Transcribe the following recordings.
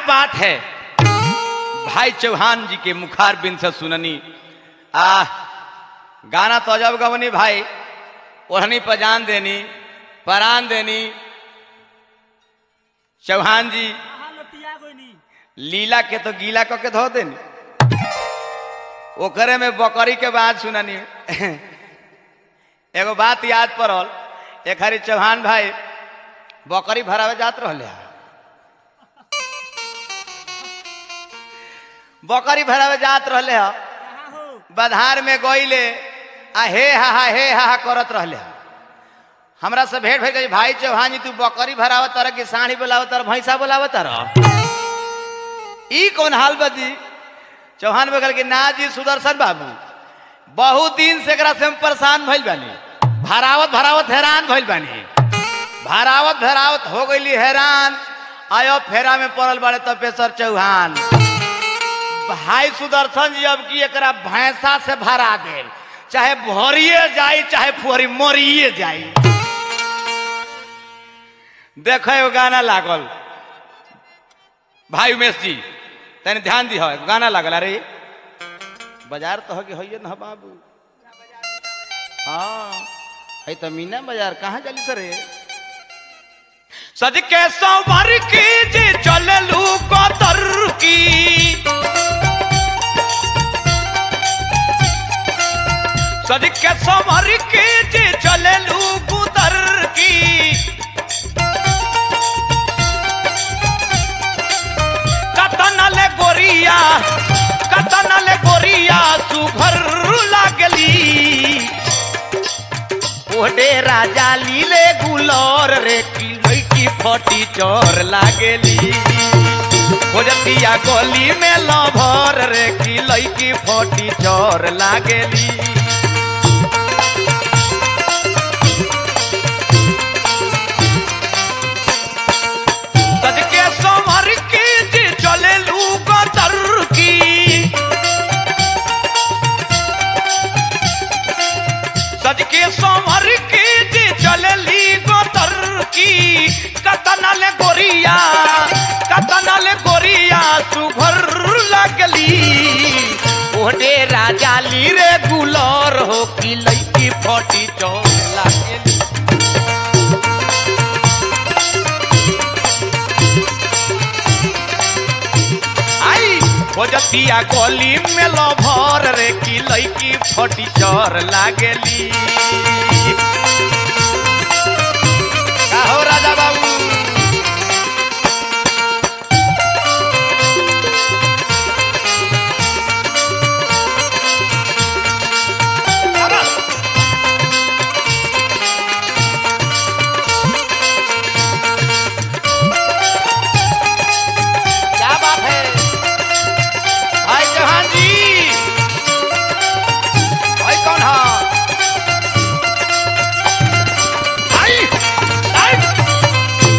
बात है भाई चौहान जी के मुखार बिन से सुननी आ गाना तो अजब गवनी भाई ओढ़नी पर जान देनी परान देनी चौहान जी कहाँ लतिया कोई नहीं लीला के तो गीला क के धो देनी ओकरे में बकरी के बात सुननी एगो बात याद पड़ल एक हरी चौहान भाई बकरी भरावे जात रहले हा। बकरी भरावे जात रहले हा कहाँ हो बधार में गईले आ हे हा हा हे हा हा करत रहले हा। हमरा से भेंट भइल कही, भाई चौहान जी तू बकरी भरावत तर कि साढ़ी बोलावत तर भैंसा बोलावत तर ई कौन हाल बदी चौहान बगल के ना जी सुदर्शन बाबू बहुत दिन से एकरा से हम परेशान भइल बानी भरावत भरावत हैरान भइल बानी भरावत भरावत हो गईली हैरान आयो फेरा में पड़ल बाड़े तपेश्वर चौहान भाई सुदर्शन जी अब की एकरा भैंसा से भरा दे चाहे भरिए जाई चाहे फुहरी मरिए जाई देखे एगो गाना लागल भाई उमेश जी तनी ध्यान दी गाना लागल अरे बाजार तो होगी होइए ना बाबू हाँ है तो मीना बाजार कहाँ चली सर सज के संवर की जी चललू कतर की सज के संवर की जी चललू कुतर की कतनल गोरिया कतनल गोरिया सुभर लागली ओडे राजा लीले गुलर रे की लईकी फटी चोर लागली खोजतिया गली में लभर रे की लईकी फटी चोर लागली सज के समर की जी चले लू कतर की सज के समर की जी चले ली गोतर की कतनल गोरिया कतनल गोरिया सुभर लगली ओडे राजा ली रे गुलर हो की लईकी फटी चोर लागली आई खोजतिया गली में लभर रे की लईकी फटी चर लागेली का हो राजा बाबू क्या बात है भाई चौहान जी भाई कौन है आई आई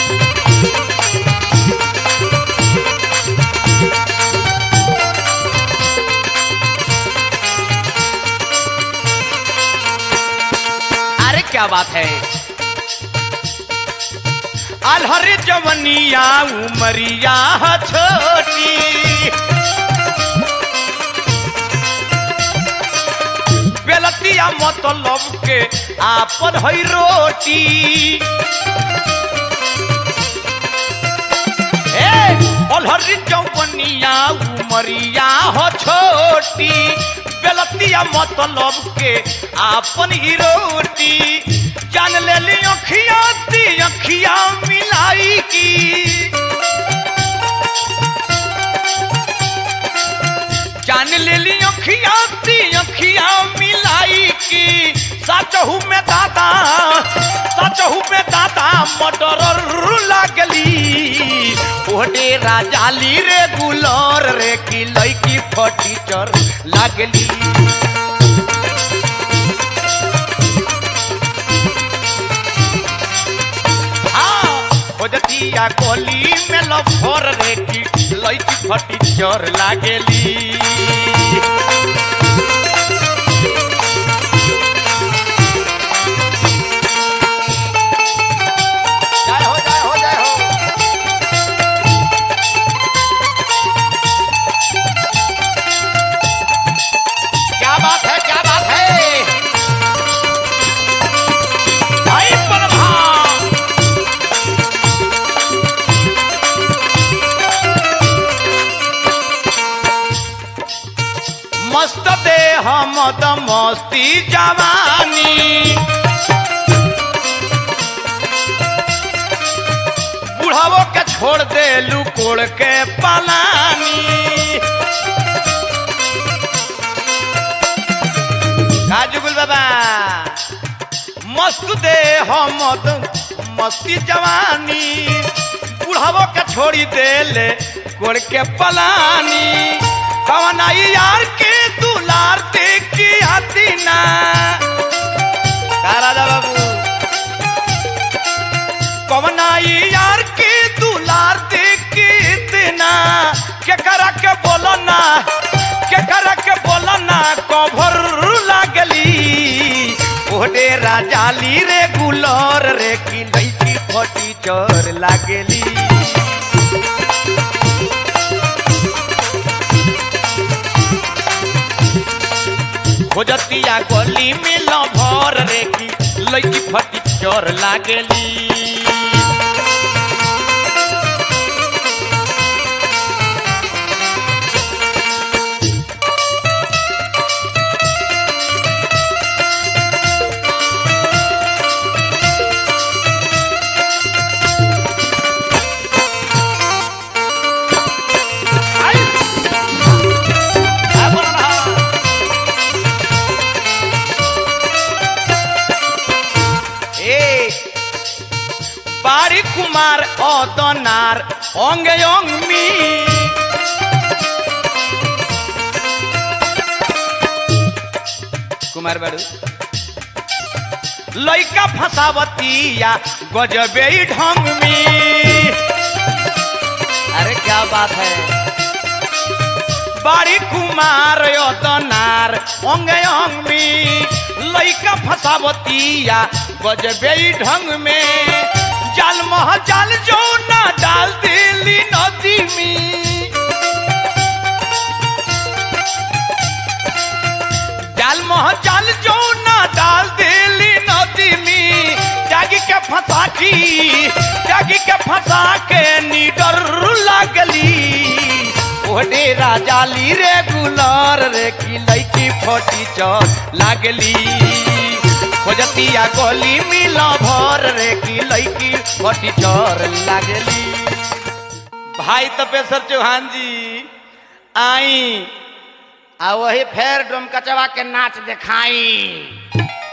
अरे क्या बात है अलहर जवनिया उमरिया छोटी बेलतिया मतलब के आपन है रोटी ए अलहर जवनिया उमरिया हो छोटी बेलतिया मतलब के आपन ही रोटी जान ले ली अखिया ती अखिया मिलाई की जान ले ली अखिया ती अखिया मिलाई की सचहू में दादा सचहू में दादा मटर लागली ओडे राजाली रे गुलर रे की लईकी फटी चर लागली हाँ, खोजतिया गली में लफर रे की लईकी फटी चर लागेली जय हो जय हो जय हो हम त मस्ती जवानी बुढ़ावो के छोड़ दे लुकोड़ के पलानी काजुगुल बाबा मस्त दे हम त मस्ती जवानी बुढ़ावो के छोड़ी दे ले कोड़ के पलानी कवनाई यार के दुलार देखी आती ना का राजा बाबू कवनाई यार के दुलार देखी इतना के करा के बोलो ना के करा के बोलो ना कभर लागली ओडे राजाली रे गुलर रे की लईकी फटी चोर लागली खोजतिया गली में लभर रे की लईकी फटी चोर लागली आई! आ बोला ना। ए বাড়ি কুমার অতনার অঙ্গে অঙ্গমি কুমার বাড়ু লইকা फसावतिया गजबे ही ढंग में अरे क्या बात है बाड़ी कुमार यतनार अंगे अंगमी लइका फसावतिया गजबे ही ढंग में जाल मह जाल जो ना डाल दिली नदी में जाल मह जाल जो ना डाल दिली नदी में जागी के फंसा की जागी के फंसा के निडर लागली ओडे राजाली रे गुलर रे की लईकी फटी चल लागली खोजतिया गली मिल भर रे की लईकी फटी चर लागली भाई तपेश्वर चौहान जी आई आ वही फेर डोम कचवा के नाच देखाई